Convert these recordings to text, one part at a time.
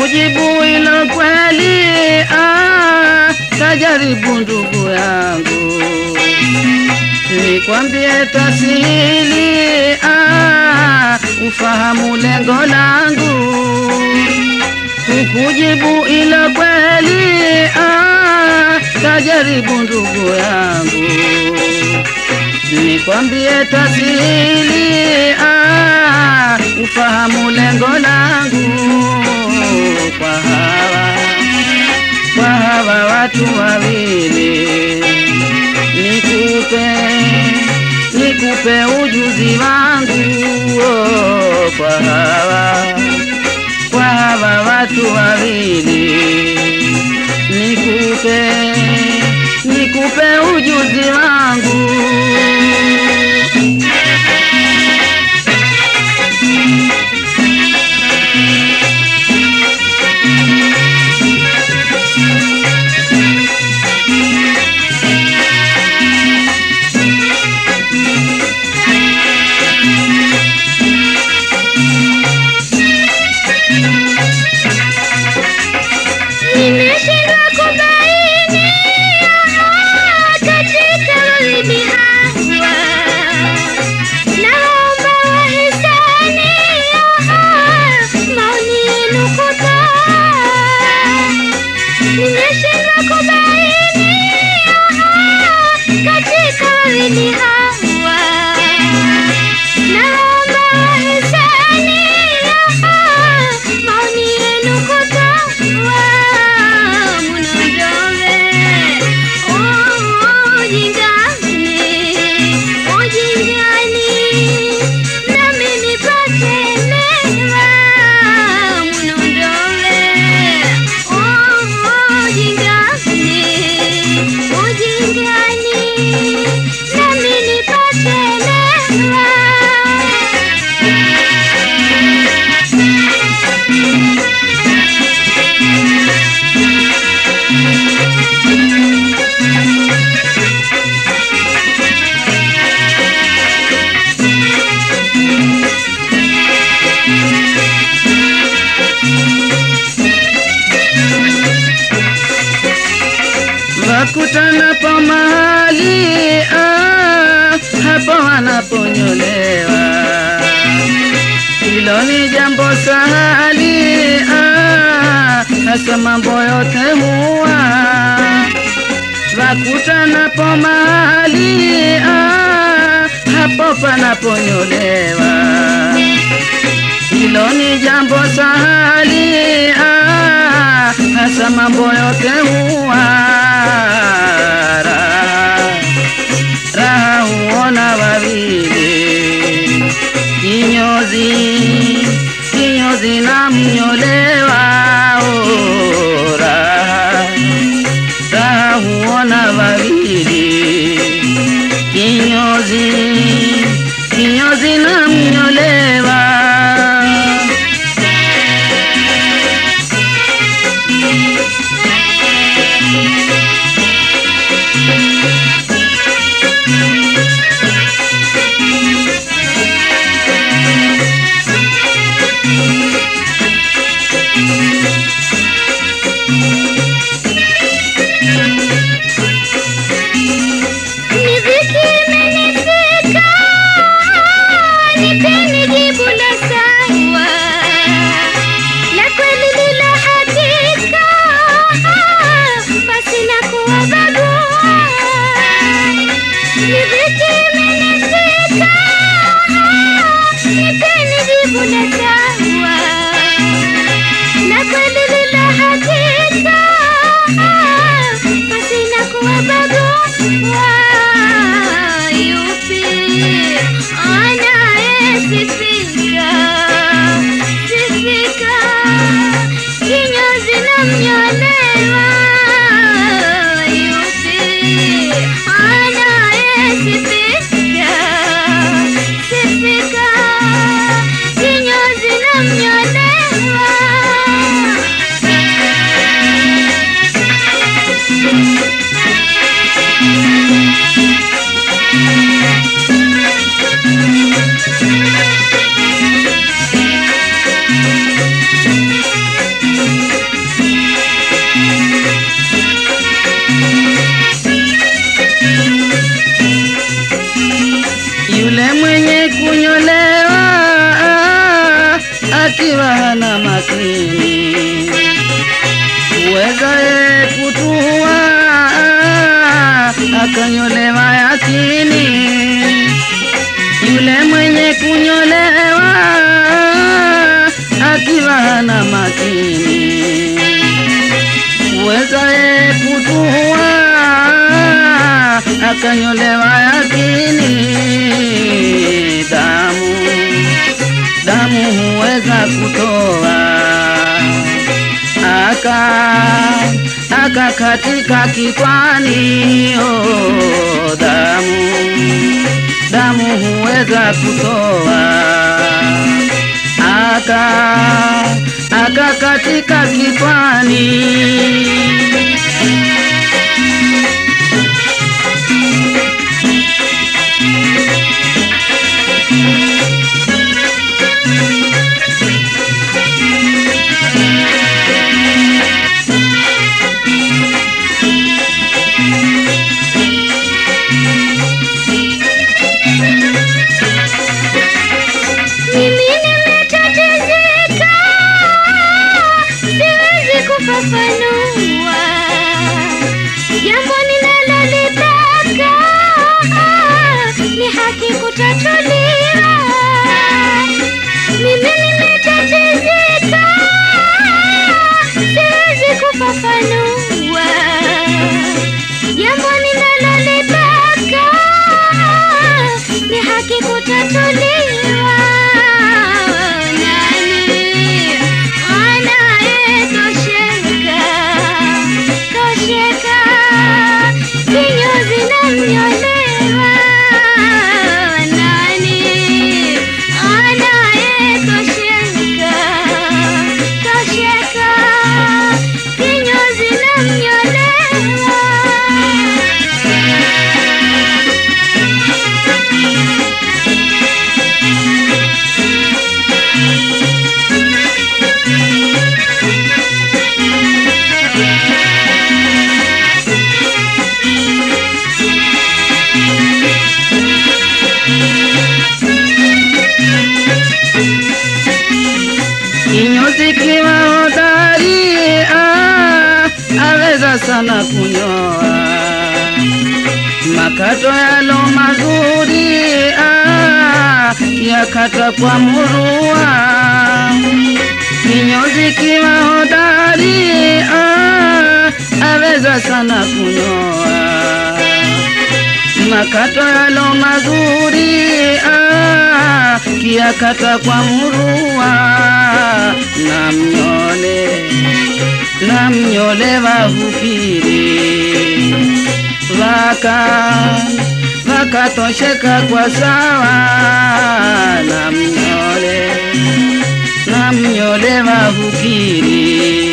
kukujibu ilo kweli, ah, tajaribu ndugu yangu, nikwambie tasili, ah, ufahamu lengo langu, kukujibu ilo kweli, ah, tajaribu ndugu yangu, nikwambie tasili, ah, ufahamu lengo langu kwa hawa kwa hawa watu wawili, nikupe nikupe ujuzi wangu oh, kwa hawa kwa hawa watu wawili, nikupe nikupe ujuzi wangu Nimeshindwa kubaini aha, katika ulimi hawa. Naomba wahisani aha, maoni yenu kutoa. Nimeshindwa kubaini aha, katika ulimi hawa. Naomba wahisani aha, maoni yenu kutoa. Munondove, oh, ujingani, ujingani, nami nipate neema. Munondove, oh, ujingani, ujingani, nami nipate neema. wakutana pa mahali ah, hapo wanaponyolewa. Hilo ni jambo sahali ah, hasa mambo yote huwa wakutana pa mahali ah, hapo panaponyolewa. Hilo ni jambo sahali ah, hasa mambo yote huwa raha, raha huona wawili kinyozi kinyozi na mnyolewa oh, raha, raha huona wawili kinyozi kinyozi na mnyolewa Ni dhiki imenifika, nipeni jibu la sawa, la kweli lila hakika, basi na kuwabagua. Ni dhiki imenifika, nipeni jibu la sawa, la kweli lila hakika, basi na kuwabagua. Yupi anayesifika sifika kinyozi na mnyolewa yupi anayesifika sifika kinyozi na mnyolewa akanyolewa yakini damu damu huweza kutoa aka akakatika kikwani oh, damu damu huweza kutoa aka akakatika kikwani Mimi nimetatizika, siwezi kufafanua jambo ninalolitaka ni haki kutatuliwa. Mimi nimetatizika, siwezi kufafanua jambo ninalolitaka ni haki kutatuliwa. Nani anayetosheka tosheka, kinyozi na mnyolewa? Nani anayetosheka tosheka, kinyozi na mnyolewa? kinyozi kiwa hodari ah, aweza sana kunyoa makato yalo mazuri ah, yakata kwa murua kinyozi kiwa hodari ah, aweza sana kunyoa makato yalo mazuri ah, kiakata kwa murua na mnyole na mnyole vahupiri vaka vakatosheka kwa sawa na mnyole na mnyole vahupiri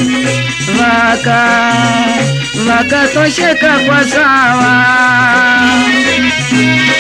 vaka vakatosheka kwa sawa